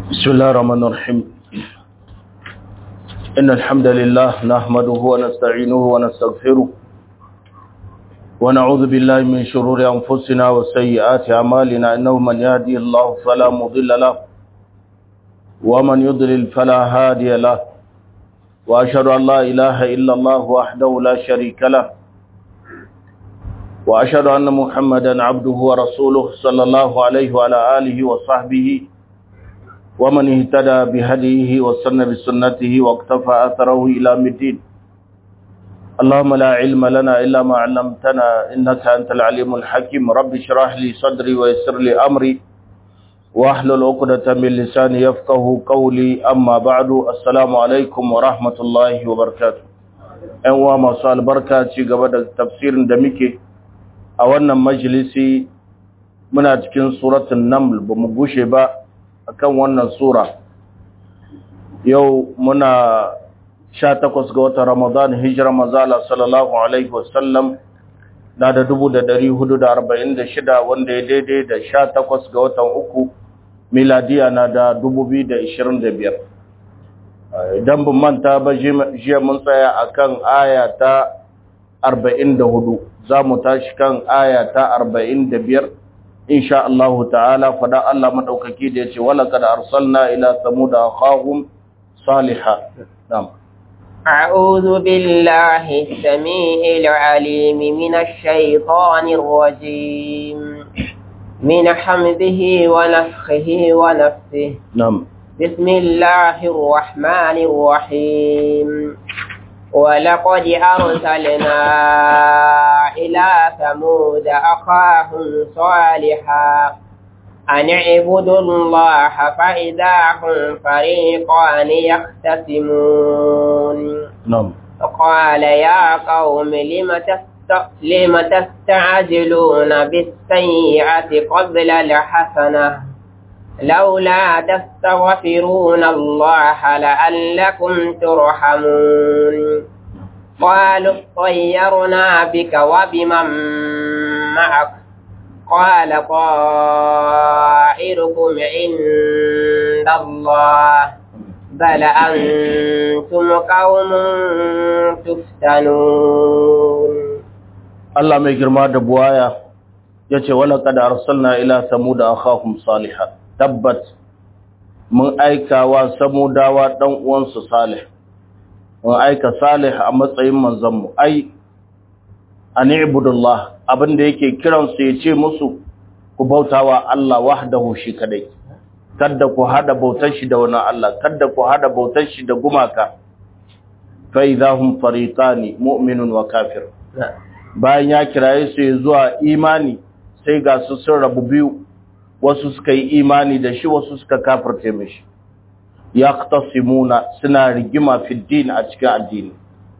بسم الله الرحمن الرحيم إن الحمد لله نحمده ونستعينه ونستغفره ونعوذ بالله من شرور أنفسنا وسيئات أعمالنا إنه من يهدي الله فلا مضل له ومن يضلل فلا هادي له وأشهد أن لا إله إلا الله وحده لا شريك له وأشهد أن محمدا عبده ورسوله صلى الله عليه وعلى آله وصحبه ومن اهتدى بهديه وسن بسنته واقتفى أثره إلى مدين اللهم لا علم لنا إلا ما علمتنا إنك أنت العليم الحكيم رب اشرح لي صدري ويسر لي أمري واحلل عقدة من لساني يفقه قولي أما بعد السلام عليكم ورحمة الله وبركاته أنوا ما صال بركة قبل تفسير دمكي أولنا مجلسي muna cikin suratul naml bamu gushe ba akan wannan sura yau muna 18 ga watan Ramadan hijira mazala sallallahu alaihi wasallam na da 1446 wanda ya daidai da 18 ga watan uku miladiya na da 2025 idan bin manta ba jiya mun tsaya akan aya ta 44 za mu tashi kan aya ta 45 إن شاء الله تعالى فدا الله مدوكاكي da yace wala kad arsalna ila samud akhahum salihah na'am أعوذ بالله السميع العليم من الشيطان الرجيم من حمده ونفخه ونفسه نعم بسم الله الرحمن الرحيم ولقد أرسلنا إلى ثمود أخاهم صالحا أن اعبدوا الله فإذا هم فريقان يختصمون نعم قال يا قوم لم تست... لم تستعجلون بالسيئة قبل الحسنة لولا تستغفرون الله لعلكم ترحمون قالوا اطيرنا بك وبمن معك قال طائركم عند الله بل أنتم قوم تفتنون Allah mai girma da buwaya yace wala kad arsalna ila samud akhahum salihah tabbat mun aika wa samudawa dan uwansu salih mun aika salih a matsayin manzanmu ai an ibudullah abinda yake kiran su yace musu ku bautawa Allah wahdahu shi kadai kada ku hada bautar shi da wani Allah kada ku hada bautar shi da gumaka fa idahum fariqani mu'minun wa kafir bayan ya kiraye su zuwa imani sai ga su sun rabu biyu wasu suka yi imani da shi wasu suka kafirce mishi yaqtasimuna suna rigima fi din a cikin addini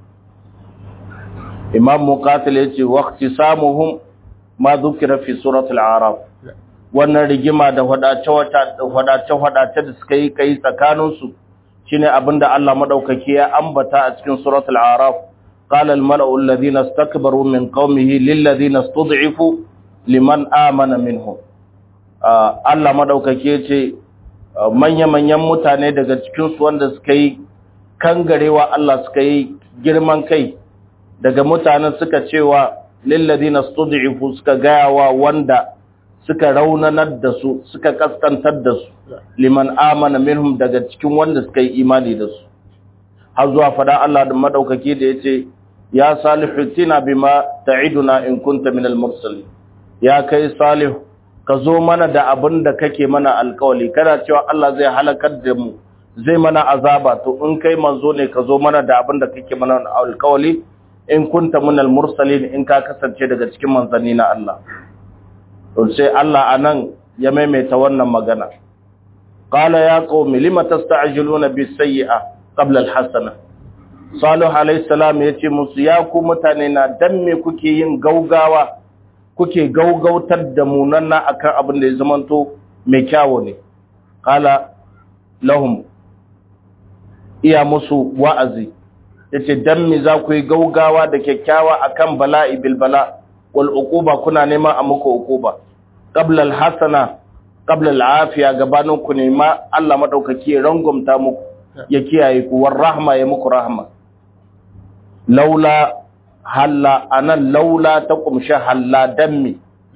imam muqatil yace waqtisamuhum ma dhukira fi surati al-a'raf wannan rigima da wadace wadace wadace da suka yi kai tsakanin su shine abinda Allah madaukake ya ambata a cikin suratul a'raf qala al-mala'u alladhina istakbaru min qaumihi lil ladhina istud'ifu liman amana minhum Allah maɗaukake ce manya-manyan mutane daga cikinsu wanda suka yi kangarewa Allah suka yi girman kai daga mutanen suka cewa lilladina stud'ifu suka gayawa wanda suka raunanar da su suka kaskantar da su liman amana minhum daga cikin wanda suka yi imani da su har zuwa fada Allah da maɗaukake da yace ya salihu tina bima ta'iduna in kunta minal mursalin ya kai salihu ka zo mana da abin da kake mana alkawali kana cewa Allah zai halakar da mu zai mana azaba to in kai manzo ne ka zo mana da abin da kake mana alkawali in kunta minal mursalin in ka kasance daga cikin manzanni na Allah to sai Allah anan ya maimaita wannan magana qala ya qaumi lima tasta'jiluna bis sayyi'a qabla al hasana salih alayhi salam yace musu ya ku mutane na dan me kuke yin gaugawa kuke gaugautar da munanna akan abin da ya zamanto mai kyawo ne kala lahum iya musu wa'azi yace dan me za ku yi gaugawa da kyakkyawa akan bala'i bil bala wal uquba kuna neman a muku uquba qabla al hasana qabla al'afiya gabanin ku ne ma Allah madaukaki ya rangumta muku ya kiyaye ku war rahma ya muku rahma laula halla anan laula ta kumshi halla dammi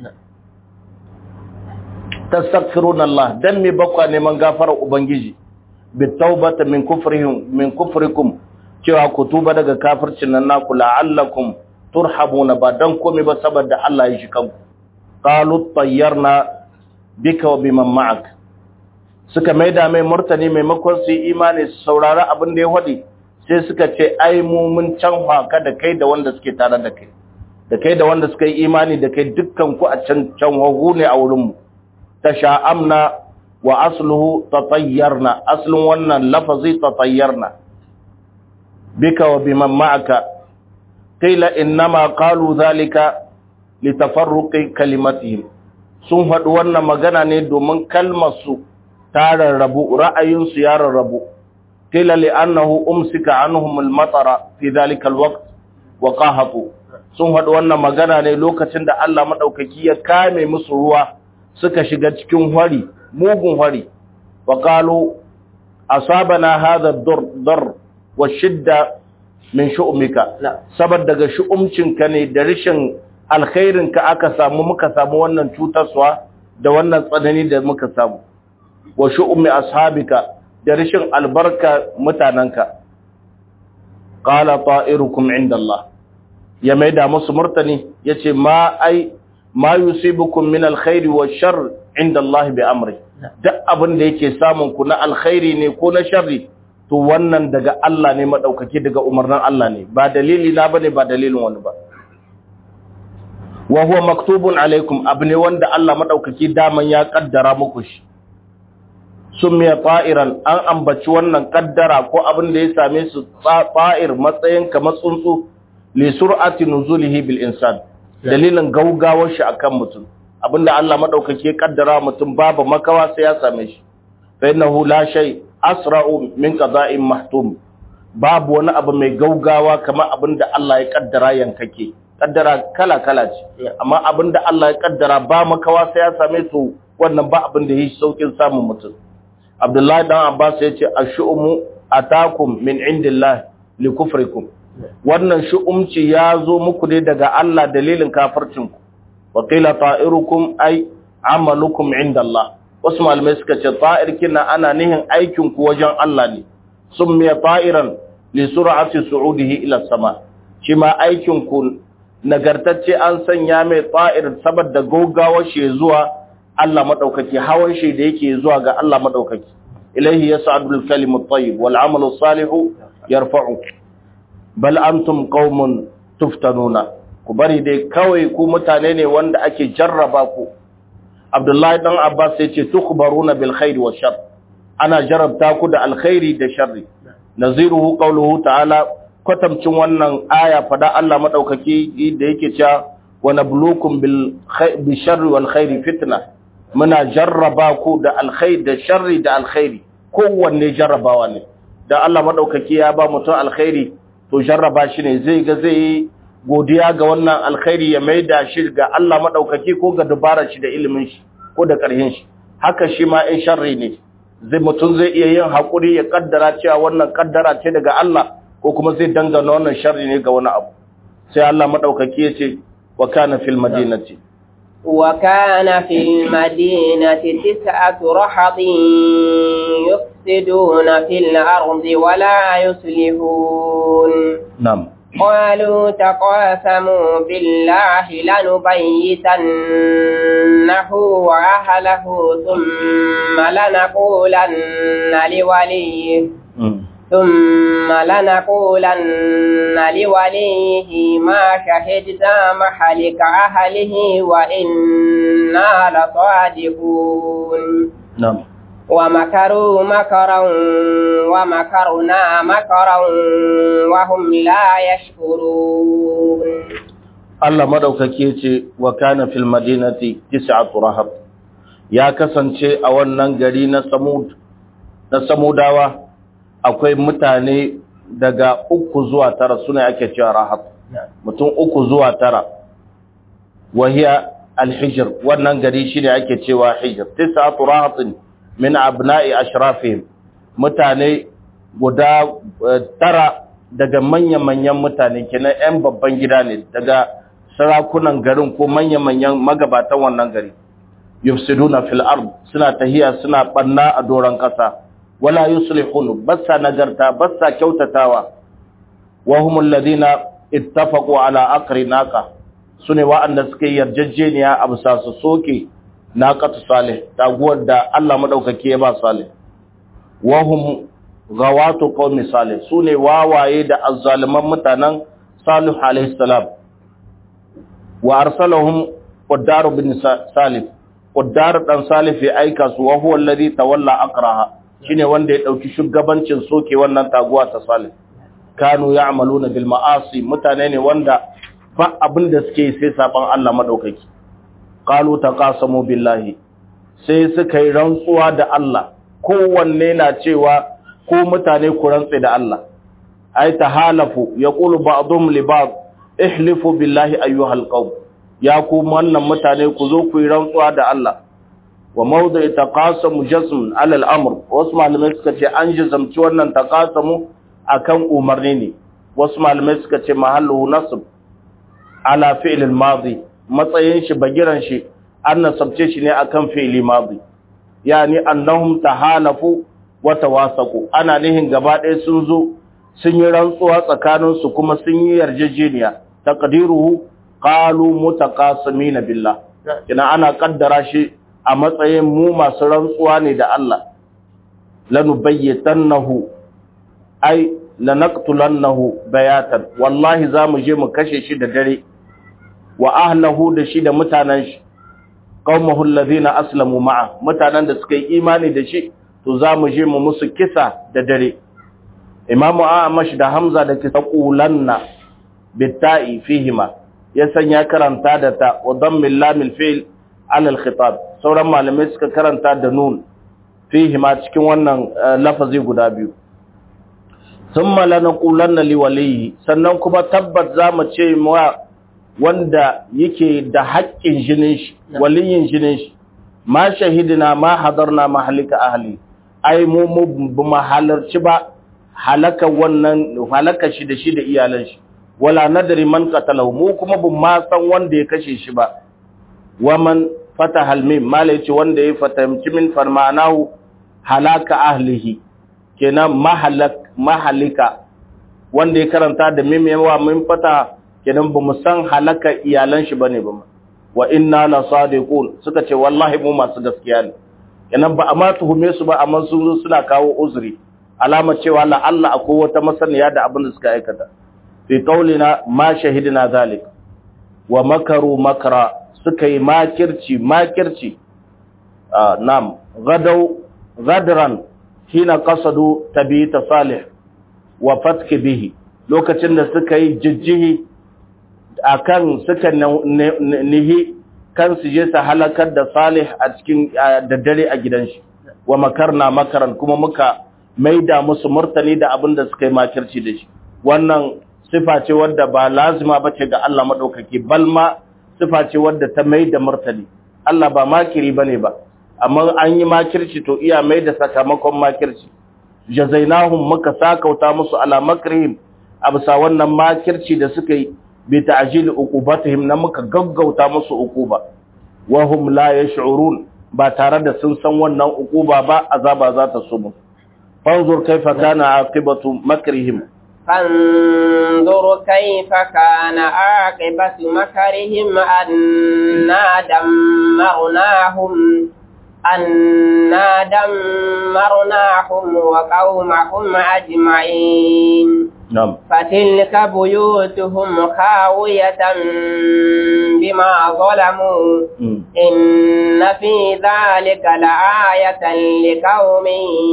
tastaghfiruna Allah dammi bakwa neman gafarar ubangiji bitawbata min kufrihim min kufrikum cewa ku tuba daga kafircin nan naku la'allakum turhabuna ba dan komai ba saboda Allah ya shi kanku qalu tayyarna bika wa biman ma'ak suka maida mai murtani maimakon su yi imani su saurari abin da ya wadi sai suka ce ai mu mun can haka da kai da wanda suke tare da kai da kai da wanda suka yi imani da kai dukkan ku a can can hagu ne a wurin mu tasha'amna wa asluhu tatayyarna aslun wannan lafazi tatayyarna bika wa biman ma'aka qila innama qalu dhalika litafarruqi kalimatihim sun faɗi wannan magana ne domin kalmar su ta rarrabu ra'ayin su ya rarrabu qila li annahu umsika anhum al-matara fi dhalika al-waqt wa qahatu sun faɗi wannan magana ne lokacin da Allah madaukaki ya kame musu ruwa suka shiga cikin hwari mugun hwari wa qalu asabana hadha ad-dar wa shidda min shu'umika saboda daga shu'umcinka ne da rishin alkhairinka aka samu muka samu wannan cutarwa da wannan tsanani da muka samu wa shu'umi ashabika da rishin albarka mutananka qala ta'irukum inda Allah ya maida musu murtani yace ma ai ma yusibukum min alkhairi wa shar inda Allah bi amri duk abin da yake samun ku na alkhairi ne ko na sharri to wannan daga Allah ne madaukake daga umarnin Allah ne ba dalili na bane ba dalilin wani ba wa huwa maktubun alaikum abne wanda Allah madaukake daman ya kaddara muku shi summiya ta'iran an ambaci wannan kaddara ko abin da ya same su ta'ir matsayin kamar tsuntsu li sur'ati nuzulihi bil insan dalilin gaugawar shi akan mutum abinda Allah madaukake kaddara mutum babu makawa sai ya same shi fa innahu la shay asra'u min qada'in mahtum babu wani abu mai gaugawa kamar abinda Allah ya kaddara yankake kaddara kala kala ce amma abinda Allah ya kaddara ba makawa sai ya same su wannan ba abin da yake saukin samun mutum Abdullahi dan Abbas ya ce ashu'umu atakum min indillah li kufrikum wannan shu'umci ya zo muku ne daga Allah dalilin kafircinku wa qila ta'irukum ay amalukum indallah wasu malamai suka ce ta'ir kina ana nihin aikin ku wajen Allah ne summiya ta'iran li sur'ati su'udihi ila sama shi ma aikin ku nagartacce an sanya mai ta'ir saboda gogawar shi zuwa Allah madaukaki hawan shi da yake zuwa ga Allah madaukaki ilaihi yas'adul kalimu tayyib wal amalu salihu yarfa'u bal antum qaumun tuftanuna ku bari dai kawai ku mutane ne wanda ake jarraba ku Abdullahi dan Abbas ya ce tukhbaruna bil khairi wash shar ana jarabta ku da alkhairi da sharri naziruhu qawluhu ta'ala kwatamcin wannan aya fada Allah madaukaki da yake cewa wa nabluukum bil bi sharri wal khairi fitna muna jarraba ku da alkhairi da sharri da alkhairi kowanne jarrabawa ne da Allah madaukaki ya ba mutum alkhairi to jarraba shi ne zai ga zai godiya ga wannan alkhairi ya maida shi ga Allah madaukaki ko ga dubarar shi da ilimin shi ko da karhin shi haka shi ma in sharri ne zai mutum zai iya yin hakuri ya kaddara cewa wannan kaddara ce daga Allah ko kuma zai dangana wannan sharri ne ga wani abu sai Allah madaukaki ya ce wa kana fil madinati وكان في المدينة تسعة رحض يفسدون في الأرض ولا يصلحون نعم قالوا تقاسموا بالله لنبيتنه وأهله ثم لنقولن لوليه ثم لنقولن لوليه ما شهدنا محلك أهله وإنا لصادقون نعم ومكروا مكرا ومكرنا مكرا وهم لا يشكرون Allah madaukake ce wa kana fil madinati tis'atu rahab ya kasance a wannan gari na Samud na Samudawa akwai mutane daga uku zuwa tara suna ake cewa rahab mutum uku zuwa tara wahiya al-hijr wannan gari shine ake cewa hijr tis'atu rahatin min abna'i ashrafihim mutane guda tara daga manya-manyan mutane kenan 'yan babban gida ne daga sarakunan garin ko manya-manyan magabatan wannan gari yufsiduna fil ard suna tahiya suna banna a doran kasa wala yuslihun bassa nagarta bassa kyautatawa wa humul ladina ittafaqu ala aqri naqa sune wa'anda suke yarjejeniya a bisa su soke naqatu salih taguwar da Allah madaukake ya ba salih wa hum gawatu qaumi salih sune wawaye da azzaliman mutanen salih alaihi salam wa arsalahum qaddar bin salih qaddar dan salih ya aika su wa huwa alladhi tawalla aqraha shine wanda ya dauki shugabancin soke wannan taguwa ta salih kanu ya'maluna bil ma'asi mutane ne wanda fa abinda suke sai saban Allah madaukaki qalu taqasamu billahi sai suka yi rantsuwa da Allah kowanne na cewa ko mutane ku rantse da Allah ay tahalafu yaqulu ba'dhum li ba'd ihlifu billahi ayyuhal qawm ya ku wannan mutane ku zo ku yi rantsuwa da Allah wa mawdu'i taqasamu jazm ala al-amr wasu malamai suka ce an jazamci wannan taqasamu akan umarni ne wasu malamai suka ce mahallu nasb ala fi'l al-madi matsayin shi bagiran shi an nasabce shi ne akan fi'li madi yani annahum tahalafu wa tawasaqu ana nihin gaba ɗaya sun zo sun yi rantsuwa tsakanin su kuma sun yi yarjejeniya taqdiruhu qalu mutaqasimina billah kina ana kaddara shi a matsayin mu masu rantsuwa ne da Allah lanubayyitannahu ai lanaqtulannahu bayatan wallahi zamu je mu kashe shi da dare wa ahlahu da shi da mutanen shi qaumahu alladhina aslamu ma'a mutanen da suka yi imani da shi to zamu je mu musu kisa da dare imamu amash da hamza da kisa qulanna bitta'i fihima ya sanya karanta da ta wa dammil lamil fi'l ala al-khitab sauran malamai suka karanta da nun fihima cikin wannan lafazi guda biyu thumma lanaqulanna liwaliyi sannan kuma tabbat zamu ce wa wanda yake da haƙƙin jinin shi waliyin jinin shi ma shahidina ma hadarna mahalika ahli ai mu mu halarci ba halaka wannan halaka shi da shi da iyalan shi wala nadri man qatalahu mu kuma bin ma san wanda ya kashe shi ba waman fataha almim mala yace wanda ya fatamci min farmanahu halaka ahlihi kenan mahalak mahalika wanda ya karanta da mim yawa min fata kenan bamu san halaka iyalan shi bane ba wa inna la sadiqun suka ce wallahi mu masu gaskiya ne kenan ba amma tuhume su ba amma sun suna kawo uzuri alama cewa la Allah akwai wata masaniya da abin da suka aikata fi qaulina ma shahidna zalik wa makaru makra suka yi makirci makirci nam gadau gadran hina qasadu tabita salih wa fatki bihi lokacin da suka yi jijjihi akan suka nihi kan su je su halakar da salih a cikin daddare a gidan shi wa makarna makaran kuma muka maida musu murtani da abin da suka yi makirci da shi wannan sifa ce wadda ba lazima bace ga Allah madaukaki balma sifa ce wadda ta mai da martani Allah ba makiri bane ba amma an yi makirci to iya mai da sakamakon makirci jazainahum muka sakauta musu ala makrihim absa wannan makirci da suka yi bi ta'jil uqubatihim na muka gaggauta musu uquba wa hum la yash'urun ba tare da sun san wannan uquba ba azaba za ta so mu fanzur kaifa kana aqibatu makrihim فانظر كيف كان عاقبة مكرهم أنا دمرناهم أنا دمرناهم وقومهم أجمعين نعم فتلك بيوتهم خاوية بما ظلموا إن في ذلك لآية لقوم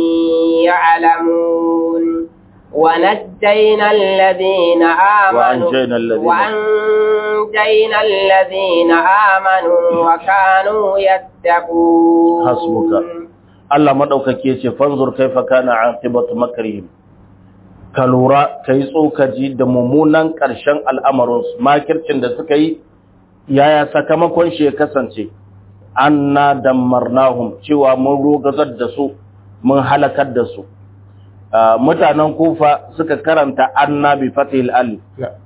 يعلمون ونجينا الذين آمنوا وأنجينا الذين وأنجينا الذين آمنوا وكانوا يتقون حسبك Allah madaukake yace fanzur kaifa kana aqibatu makrihim ka lura kai tsokaji da mummunan ƙarshen al'amarin su makircin da suka yi yaya sakamakon shi ya kasance anna dammarnahum cewa mun rogazar da su mun halakar da su mutanen kufa suka karanta anna bi fatihil alif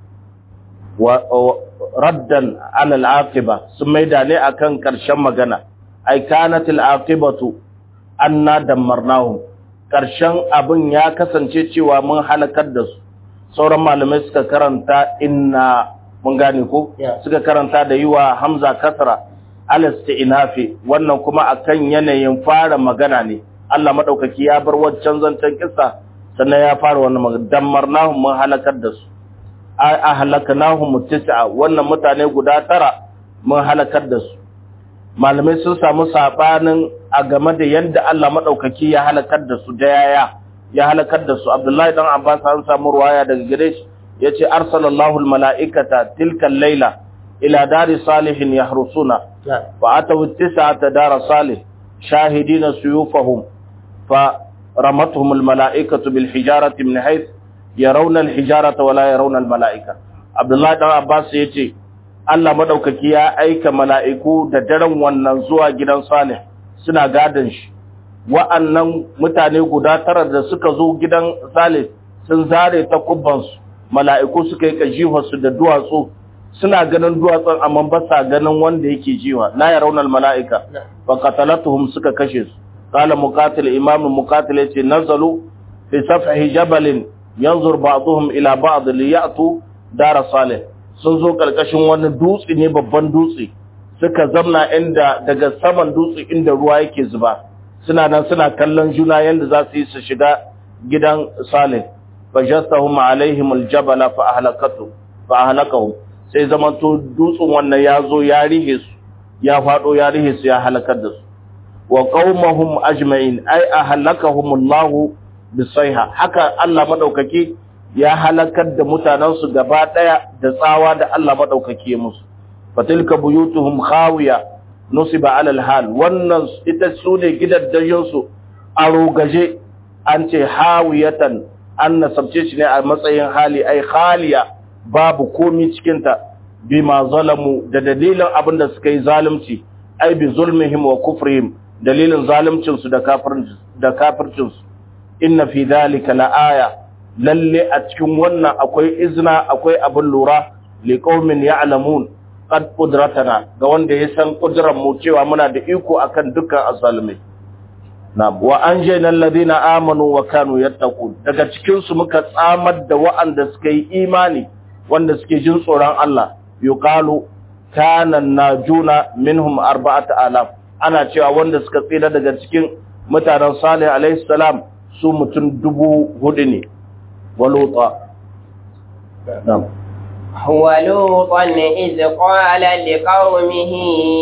wa raddan ala al-aqiba sun maida ne akan karshen magana ay kanat al-aqibatu anna dammarnahum karshen abin ya kasance cewa mun halakar da su sauran malamai suka karanta inna mun gane ko suka karanta da yiwa hamza kasra al-istinafi wannan kuma akan yanayin fara magana ne Allah madaukaki ya bar waccan zancen kissa sannan ya fara wannan magana dammarnahum mun halakar da su ahlaknahum tis'a wannan mutane guda tara mun halakar da su malamai sun samu sabanin a game da yanda Allah madaukaki ya halakar da su da yaya ya halakar da su Abdullahi dan Abbas an samu ruwaya daga gare shi yace arsalallahu almalaikata tilka al-laila ila dari salihin yahrusuna wa atawu tis'ata dar salih shahidina suyufahum fa ramatuhum almalaikatu bil hijarati min hayth yarawna alhijarata wa la yarawna almalaika Abdullahi dan Abbas yace Allah madaukaki ya aika mala'iku da daren wannan zuwa gidan Salih suna gadan shi wa'annan mutane guda tara da suka zo gidan Salih sun zare ta kubbansu mala'iku suka yi kajiwarsu da duwatsu suna ganin duwatsun amma ba sa ganin wanda yake jiwa la ya raunar mala'ika fa qatalatuhum suka kashe su qala muqatil imam muqatil yace nazalu fi safhi jabalin yanzur ba'dhum ila ba'd li ya'tu dar salih sun zo karkashin wani dutse ne babban dutse suka zamna inda daga saman dutse inda ruwa yake zuba suna nan suna kallon juna yanda za su yi su shiga gidan salih fajastahum alaihim aljabala fa ahlakatu fa ahlakahum sai zamanto dutsen wannan ya zo ya rihe su ya fado ya rihe su ya halakar da su wa qaumahum ajma'in ay ahlakahum Allah bisaiha haka Allah madaukake ya halakar da mutanen su gaba daya da tsawa da Allah madaukake musu fatilka buyutuhum khawiya nusiba ala alhal wannan ita sune gidaddajin su a rogaje an ce hawiyatan an nasabce shi ne a matsayin hali ai khaliya babu komi cikinta bima zalamu da dalilin abin da suka yi zalunci ai bi zulmihim wa kufrihim dalilin zalimcinsu da kafircinsu da kafircinsu inna fi dhalika laaya lalle a cikin wannan akwai izna akwai abin lura li qaumin ya'lamun qad qudratana ga wanda ya san kudran mu cewa muna da iko akan dukkan azalimai Na'am wa anjayna alladhina amanu wa kanu yattaqun daga cikin su muka tsamar da wa'anda suka yi imani wanda suke jin tsoron Allah yuqalu kana najuna minhum arba'ata alaf ana cewa wanda suka tsira daga cikin mutanen Salih alaihi salam su mutum dubu hudu ne waluta na'am ولوطا إذ قال لقومه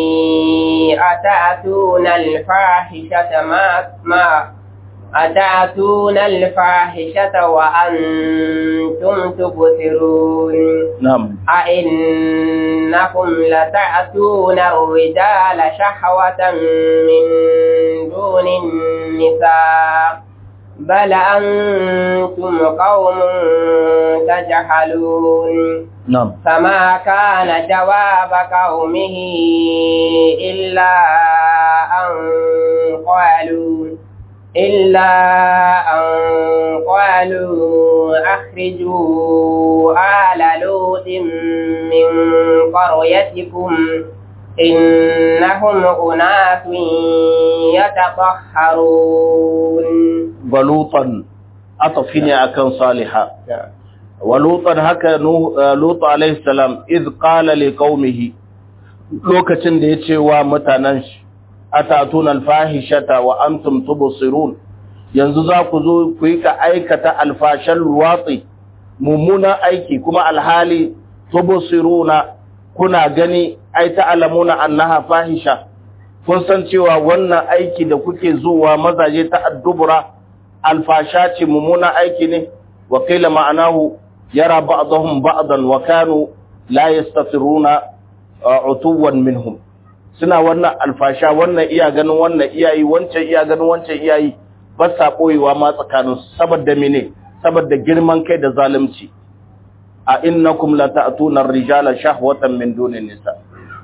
أتأتون الفاحشة ما ما أتأتون الفاحشة وأنتم تبصرون نعم أئنكم لتأتون الرجال شهوة من دون النساء بل أنتم قوم تجهلون نعم فما كان جواب قومه إلا أن قالوا إلا أن قالوا أخرجوا آل لوط من قريتكم إنهم أناس يتطهرون balutan atafi ne akan saliha walutan haka lutu alaihi salam iz qala li qaumihi lokacin da yace wa mutanen shi atatuna alfahishata wa antum tubsirun yanzu za ku zo ku yi ka aikata alfashan ruwatsi mummunan aiki kuma alhali tubsiruna kuna gani ai ta'lamuna annaha fahisha kun san cewa wannan aiki da kuke zuwa mazaje ta addubura alfasha ce mummuna aiki ne wa qila ma'anahu yara ba'dahum ba'dan wa kanu la yastatiruna utuwan minhum suna wannan alfasha wannan iya ganin wannan iyayi wancan iya ganin wancan iyayi ba sa koyewa ma tsakanin saboda mene saboda girman kai da zalunci a innakum la ta'tuna ar-rijala shahwatan min dunin nisa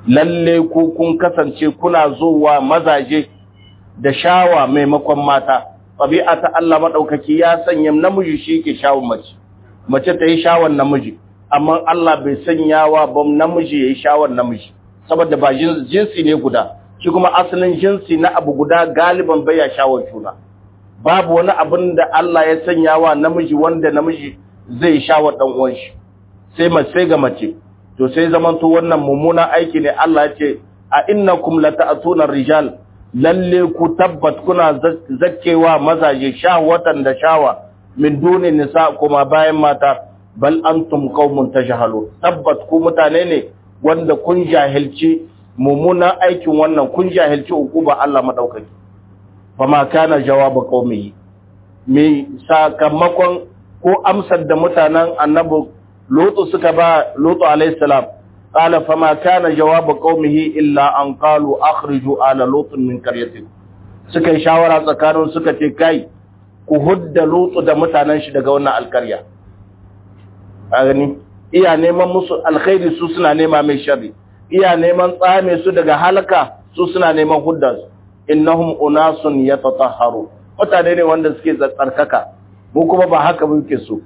lalle ku kun kasance kuna zuwa mazaje da shawa maimakon mata tabi'a ta Allah madaukaki ya sanya namiji shi ke shawon mace mace ta yi shawon namiji amma Allah bai sanyawa ba namiji yayi shawon namiji saboda ba jinsi ne guda shi kuma asalin jinsi na abu guda galiban bai ya shawon juna babu wani abin da Allah ya sanya wa namiji wanda namiji zai shawon dan uwan shi sai mace sai ga mace to sai zaman to wannan mummuna aiki ne Allah ya ce a innakum lata'tuna rijal lalle ku tabbat kuna zakkewa mazaje shahwatan da shawa min duni nisa kuma bayan mata bal antum qaumun tajhalun tabbat ku mutane ne wanda kun jahilci mummunan aikin wannan kun jahilci ukuba Allah madaukaki fama kana jawaba qaumihi me sakamakon ko amsar da mutanen annabi lutu suka ba lutu alayhi salam qala fama kana jawaba qaumihi illa an qalu akhriju ala lutu min qaryatikum suka yi shawara tsakanin suka ce kai ku hudda lutu da mutanen shi daga wannan alkarya a gani iya neman musu alkhairi su suna nema mai sharri iya neman tsame su daga halaka su suna neman hudda su innahum unasun yatatahharu mutane ne wanda suke tsarkaka mu kuma ba haka muke so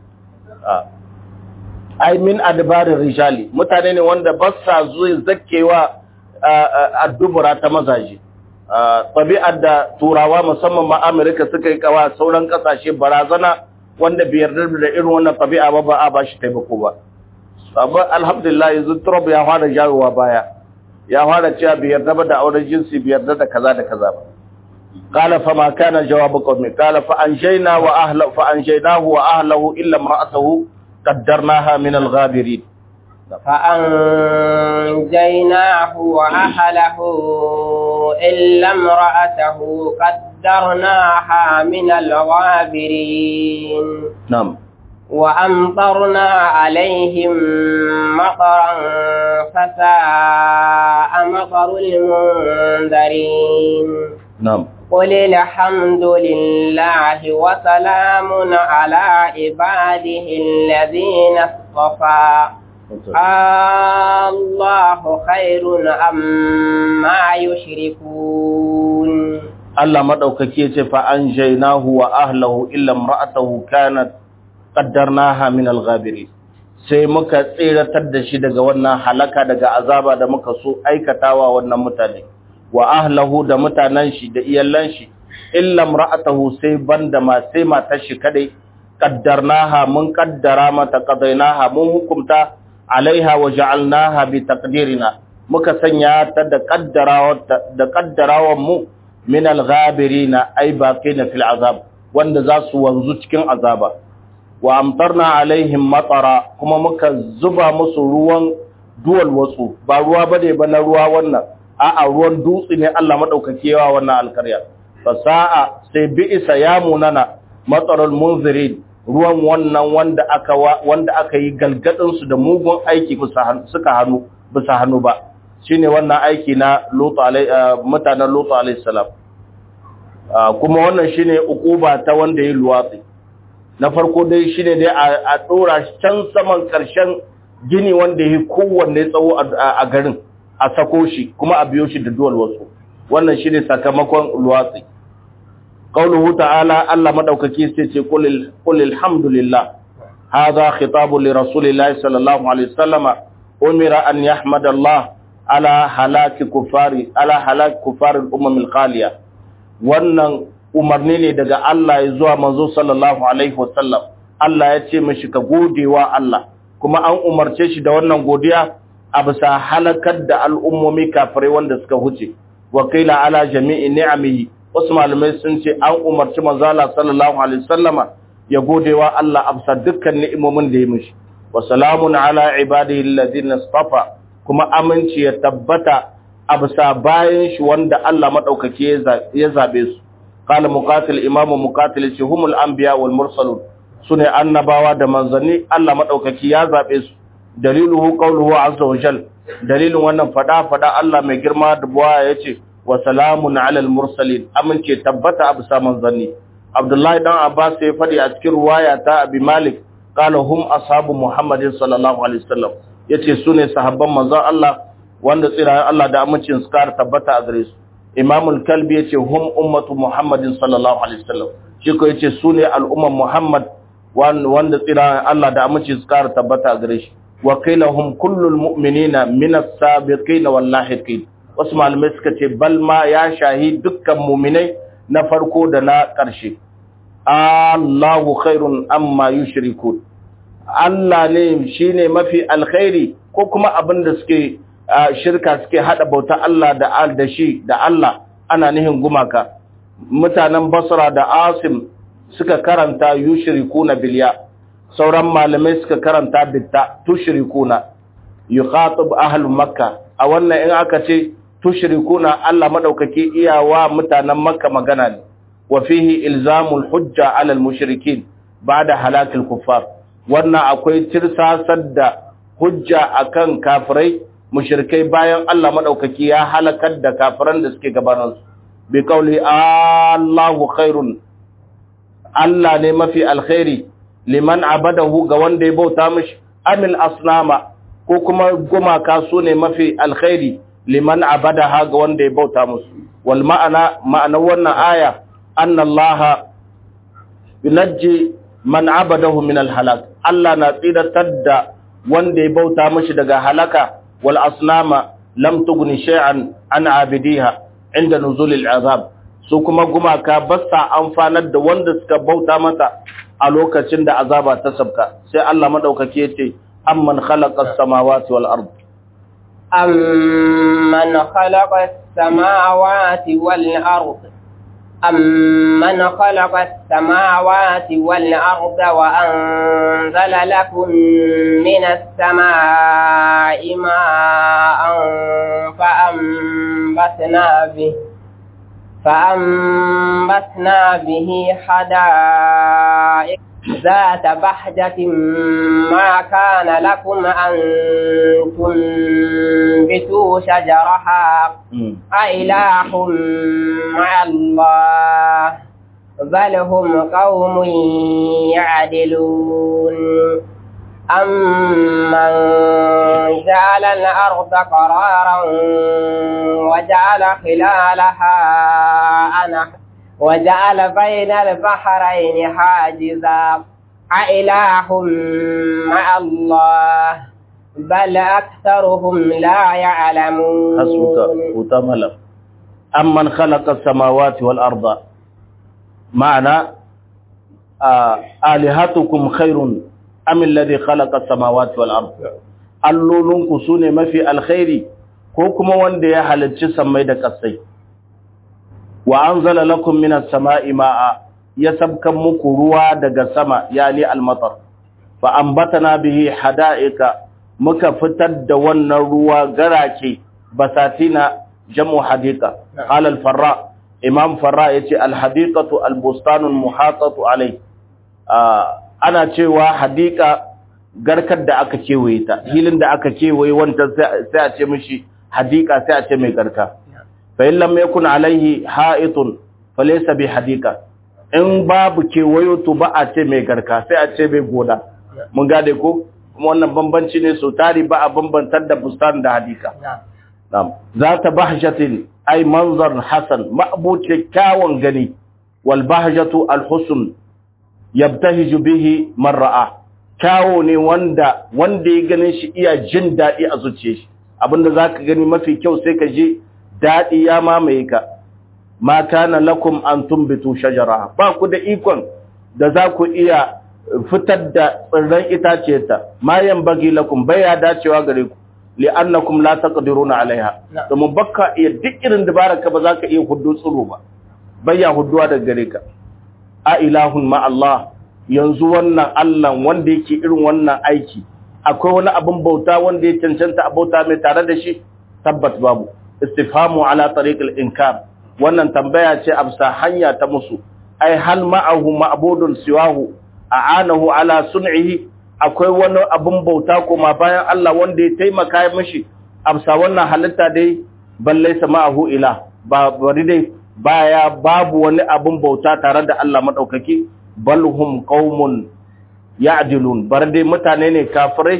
ai min adbarir rijali mutane ne wanda ba sa zuwa zakkewa addubura ta mazaje tabi'ar da turawa musamman ma Amerika suka yi kawa sauran kasashe barazana wanda bai yarda da irin wannan tabi'a ba ba a ba shi taimako ba amma alhamdulillah yanzu Trump ya fara jawowa baya ya fara cewa bai yarda ba da auren jinsi bai yarda da kaza da kaza ba قال فما كان جواب قومه قال فأنجينا وأهله فأنجيناه وأهله إلا امرأته قدرناها من الغابرين فأنجيناه وأهله إلا امرأته قدرناها من الغابرين نعم وأمطرنا عليهم مطرا فساء مطر المنذرين نعم قل الحمد لله وسلام على عباده الذين اصطفى الله خير أما يشركون Allah madaukake ce fa anjaynahu wa ahlihi illa imra'atahu kanat qaddarnaha min al-ghabirin sai muka tsiratar da shi daga wannan halaka daga azaba da muka so aikatawa wannan mutane wa ahlihi da mutanen shi da iyalan shi illa imra'atahu sai banda ma sai matar shi kadai qaddarnaha mun qaddara mata qadainaha mun hukumta alaiha wa ja'alnaha bi taqdirina muka sanya ta da qaddarawa da qaddarawan mu min al-ghabirina ay baqina fil azab wanda za su wanzu cikin azaba wa amtarna alaihim matara kuma muka zuba musu ruwan duwal wasu ba ruwa bane ba na ruwa wannan a'a ruwan dutse ne Allah madaukake yawa wannan alkarya fasa'a sai bi'isa ya munana matarul munzirin ruwan wannan wanda aka wanda aka yi galgadin su da mugun aiki suka hannu bisa hannu ba shine wannan aiki na Lutu alai mutanen Lutu alaihi salam kuma wannan shine ukuba ta wanda ya luwatsi na farko dai shine dai a dora can saman karshen gini wanda ya kowanne tsawo a garin a sako shi kuma a biyo shi da duwal wasu wannan shine sakamakon luwatsi qauluhu ta'ala Allah madaukaki sai ce qul qul alhamdulillah hadha khitabu li rasulillahi sallallahu alaihi wasallama umira an yahmada Allah ala halaki kufari ala halaki kufari al-umam al-khaliya wannan umarni ne daga Allah ya zuwa manzo sallallahu alaihi wasallam Allah ya ce mishi ka godewa Allah kuma an umarce shi da wannan godiya a bisa halakar da al'ummomi kafirai wanda suka huce wakila ala jami'i ni'amihi wasu malamai sun ce an umarci manzo Allah sallallahu alaihi wasallama ya godewa Allah a bisa dukkan ni'imomin da ya mishi wa salamun ala ibadihi alladhina istafa kuma aminci ya tabbata a bisa bayan shi wanda Allah madaukake ya zabe su qala muqatil imamu muqatil ce humul anbiya wal mursalun sune annabawa da manzanni Allah madaukake ya zabe su daliluhu qawluhu azza wa jal dalilin wannan fada fada Allah mai girma da buwa yace wa salamun alal mursalin amince tabbata a bisa manzanni Abdullahi dan Abbas ya fadi a cikin ruwaya ta Abi Malik qala hum ashabu Muhammadin sallallahu alaihi wasallam yace sune sahabban manzon Allah wanda tsirayen Allah da amincin su kar tabbata a gare su imamul kalbi yace hum ummatu muhammadin sallallahu alaihi wasallam shi ko yace su ne al'umman muhammad wanda tsirayen Allah da amincin su kar tabbata a gare shi wa hum kullul mu'minina min as-sabiqin wal lahiqin wasu malamai suka ce bal ma ya shahi dukkan mu'minai na farko da na ƙarshe Allahu khairun amma yushrikun Allah ne shine mafi alkhairi ko kuma abin da suke shirka suke hada bauta Allah da al da shi da Allah ana nihin gumaka mutanen Basra da Asim suka karanta yushrikuna bilya sauran malamai suka karanta bitta tushrikuna yukhatib ahlu makka a wannan in aka ce tushrikuna Allah madaukake iyawa mutanen makka magana ne wa fihi ilzamul hujja ala al-mushrikin ba'da halakil kuffar wannan akwai tirsasar da hujja akan kafirai mushrikai bayan Allah madaukaki ya halakar da kafiran da suke gabanin su bi kauli Allahu khairun Allah ne mafi alkhairi liman abadahu ga wanda ya bauta mishi amil asnama ko kuma gumaka su ne mafi alkhairi liman abadaha ga wanda ya bauta musu wal ma'ana ma'ana wannan aya anna Allah yunajji man abadahu min al-halak Allah na tsiratar da wanda ya bauta mishi daga halaka wal asnama lam tughni shay'an an abidiha inda nuzul al-azab su kuma gumaka basta amfanar da wanda suka bauta mata a lokacin da azaba ta sabka sai Allah madaukake yace amman khalaqa as-samawati wal ard amman khalaqa as-samawati wal ard أمن خلق السماوات والأرض وأنزل لكم من السماء ماء فأنبتنا به فأنبتنا به حدائق ذات بحجة ما كان لكم أن تنبتوا شجرها أإله مع الله بل هم قوم يعدلون أمن جعل الأرض قرارا وجعل خلالها أنهارا وجعل بين البحرين حاجزا أإله مع الله بل أكثرهم لا يعلمون حسبك وتملك أمن خلق السماوات والأرض معنى آه آلهتكم خير أم الذي خلق السماوات والأرض allolinku su ne mafi alkhairi ko kuma wanda ya halarci sammai da ƙasai wa anzala lakum minas sama'i ma'a ya sabkan muku ruwa daga sama yani almatar fa ambatana bihi hada'ika muka fitar da wannan ruwa garake basatina jamu hadika qala al-farra imam farra yace al-hadiqatu al-bustanu al-muhatatu alai ana cewa hadika garkar da aka kewaye ta hilin da aka kewaye wanda sai a ce mishi hadika sai a ce mai garka fa in lam yakun alaihi ha'itun falaysa bi hadika in babu kewayo to ba a ce mai garka sai a ce mai gona mun gade ko kuma wannan bambanci ne so tari ba a bambantar da bustan da hadika na'am zata bahjatin ay manzar hasan ma'buce kyawun gani wal bahjatu al husn yabtahiju bihi man ra'a kyawo ne wanda wanda ya ganin shi iya jin daɗi a zuciya shi abinda zaka gani mafi kyau sai ka je daɗi ya mamaye ka ma kana lakum an tumbitu shajara ba ku da ikon da za ku iya fitar da tsirran itaciyarta ma bagi lakum baya dacewa gare ku li'annakum la taqdiruna alaiha domin bakka iya duk irin dabaraka ba za ka iya huddu tsiro ba baya hudduwa daga gare ka a ilahun ma Allah yanzu wannan Allah wanda yake irin wannan aiki akwai wani abin bauta wanda ya cancanta a bauta mai tare da shi tabbat babu istifhamu ala tariqil inkar wannan tambaya ce a bisa hanya ta musu ai hal ma'ahu ma'budun siwahu a'anahu ala sun'ihi akwai wani abin bauta kuma bayan Allah wanda ya taimaka mishi a bisa wannan halitta dai balle ma'ahu ila ba bari dai baya babu wani abin bauta tare da Allah madaukaki bal hum qaumun ya'dilun bar dai mutane ne kafirai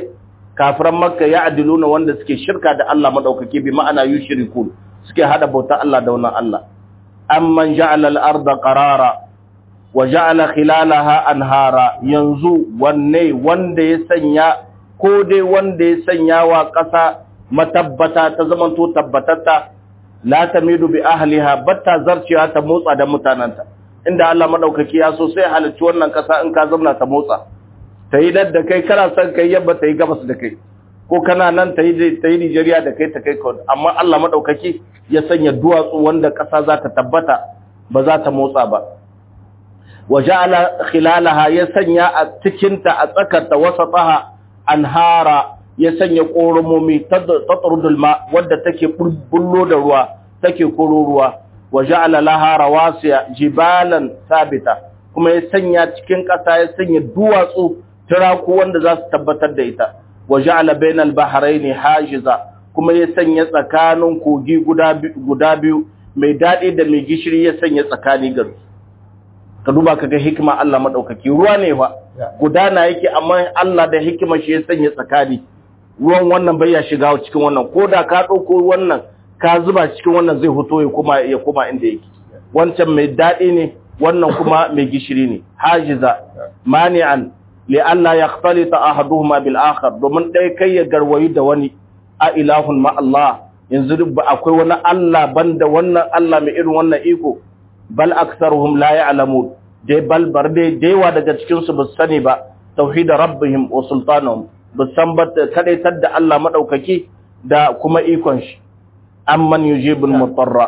kafiran makka ya adiluna wanda suke shirka da Allah madaukake bi ma'ana yushrikun suke hada bauta Allah da wannan Allah amman ja'ala al-arda qarara wa ja'ala khilalaha anhara yanzu wanne wanda ya sanya ko dai wanda ya sanya wa ƙasa matabbata ta zamanto tabbatatta la tamidu bi ahliha batta zarciya ta motsa da mutananta inda Allah madaukaki ya so sai halicci wannan ƙasa in ka zauna ta motsa ta yi da kai kana son kai yabba ta yi gabas da kai ko kana nan ta yi ta yi Nigeria da kai ta kai kawai amma Allah madaukaki ya sanya duwatsu wanda ƙasa za ta tabbata ba za ta motsa ba wa ja'ala khilalaha ya sanya a cikinta a tsakarta wasataha anhara ya sanya ƙoromomi tatrudul ma wadda take bullo da ruwa take koro ruwa wa ja'ala laha rawasiya jibalan sabita kuma ya sanya cikin ƙasa ya sanya duwatsu turaku wanda za su tabbatar da ita wa ja'ala bainal bahraini hajiza kuma ya sanya tsakanin kogi guda biyu mai daɗi da mai gishiri ya sanya tsakani ga ka duba kaga hikima Allah madaukaki ruwa ne fa gudana yake amma Allah da hikima shi ya sanya tsakani ruwan wannan bai ya shiga cikin wannan koda ka dauko wannan ka zuba cikin wannan zai fito ya kuma ya kuma inda yake wancan mai dadi ne wannan kuma mai gishiri ne hajiza mani'an li alla yakhtalita ahaduhuma bil akhar domin dai kai ya garwayi da wani a ilahun ma Allah yanzu ba akwai wani Allah banda wannan Allah mai irin wannan iko bal aktharuhum la ya'lamun dai bal bar dai daiwa daga cikin su ba sani ba tauhid rabbihim wa sultanuhum ba san ba kadaitar da Allah madaukaki da kuma ikon shi amman yujibul mutarra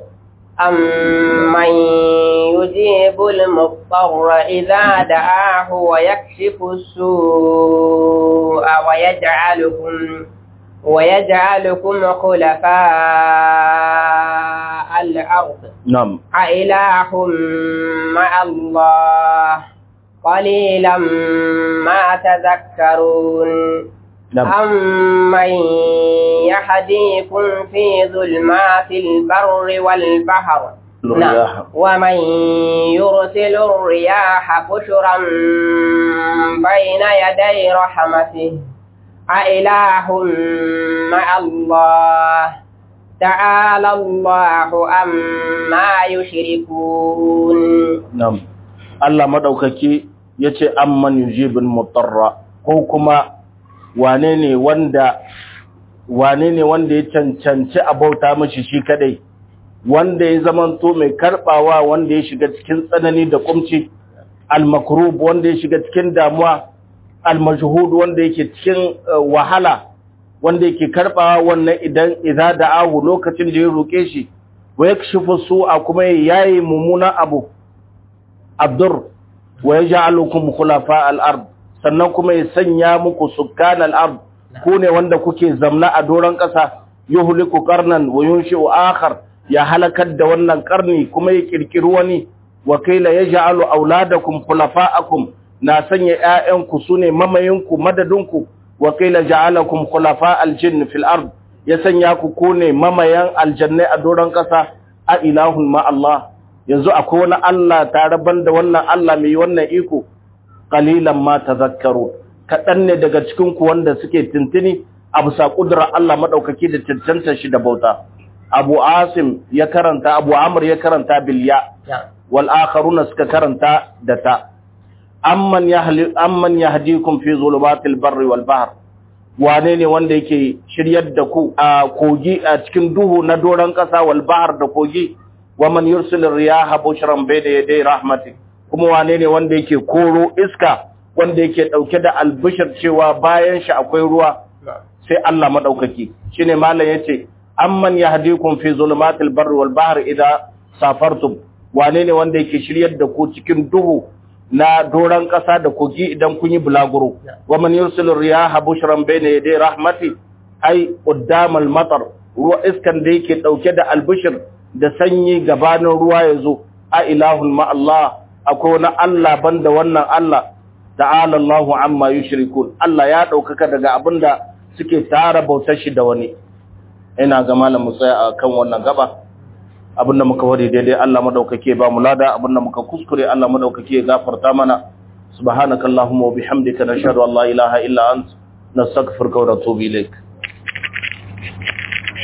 أمن يجيب المضطر إذا دعاه ويكشف السوء ويجعلكم ويجعلكم خلفاء الأرض نعم أإله مع الله قليلا ما تذكرون نعم أمن يهديكم في ظلمات البر والبحر الرياح. نعم. ومن يرسل الرياح بشرا بين يدي رحمته أإله مع الله تعالى الله أما يشركون Nam, Allah maɗaukaki ya ce, Amman yujibin mutarra, ko kuma wane ne wanda wane ne wanda ya cancanci a bauta mashi shi kadai, wanda ya zamanto mai karɓawa wanda ya shiga cikin tsanani da kumci, al-makrub wanda ya shiga cikin damuwa, al-majhud wanda yake cikin uh, wahala, wanda yake karɓawa wannan idan idza da'ahu lokacin da ya roke shi, wa yakshifu su'a kuma yayi mummunan abu. abdur wa ya ja'alukum khulafa al-ard sannan kuma ya sanya muku sukkan al-ard ku ne wanda kuke zamna a doron ƙasa yuhliku qarnan wa yunshi'u akhar ya halakar da wannan karni kuma ya kirkiri wani wakila yaj'alu auladakum khulafa'akum na sanya ƴaƴanku sune mamayinku madadinku wakila ja'alakum khulafa al-jinn fil ard ya sanya ku ku ne mamayan aljannai a doron ƙasa a ilahun ma Allah yanzu akwai wani Allah tare da wannan Allah mai wannan iko qalilan ma tazakkaru kadan ne daga cikin ku wanda suke tintini a bisa kudura Allah madaukaki da cancanta shi da bauta Abu Asim ya karanta Abu Amr ya karanta bil ya wal akharuna suka karanta da ta amman yahli amman yahdikum fi zulumatil barri wal bahr wane ne wanda yake shiryar da ku a kogi a cikin duhu na doron kasa wal bahr da kogi waman yursil riyaha bushran bayda yaday rahmati kuma wane ne wanda yake koro iska wanda yake dauke da albishir cewa bayan shi akwai ruwa sai Allah madaukaki shine mallan yace amman yahdikum fi zulumatil barri wal bahri idha safartum wane ne wanda yake shiryar da ku cikin duhu na doran kasa da kogi idan kun yi bulaguro waman yursil riyaha bushran bayna yaday rahmati ai quddamal matar ruwa iskan da yake dauke da albishir da sanyi gabanin ruwa ya zo a ilahun ma'allah akwai wani Allah banda wannan Allah ta'ala Allahu amma yushrikun Allah ya ɗaukaka daga abinda suke tara bautar shi da wani ina ga malam mu tsaya akan wannan gaba abinda muka wari daidai Allah madaukake ba mu lada abinda muka kuskure Allah madaukake ya gafarta mana subhanakallahumma wa bihamdika nashhadu an la ilaha illa anta nastaghfiruka wa natubu ilaik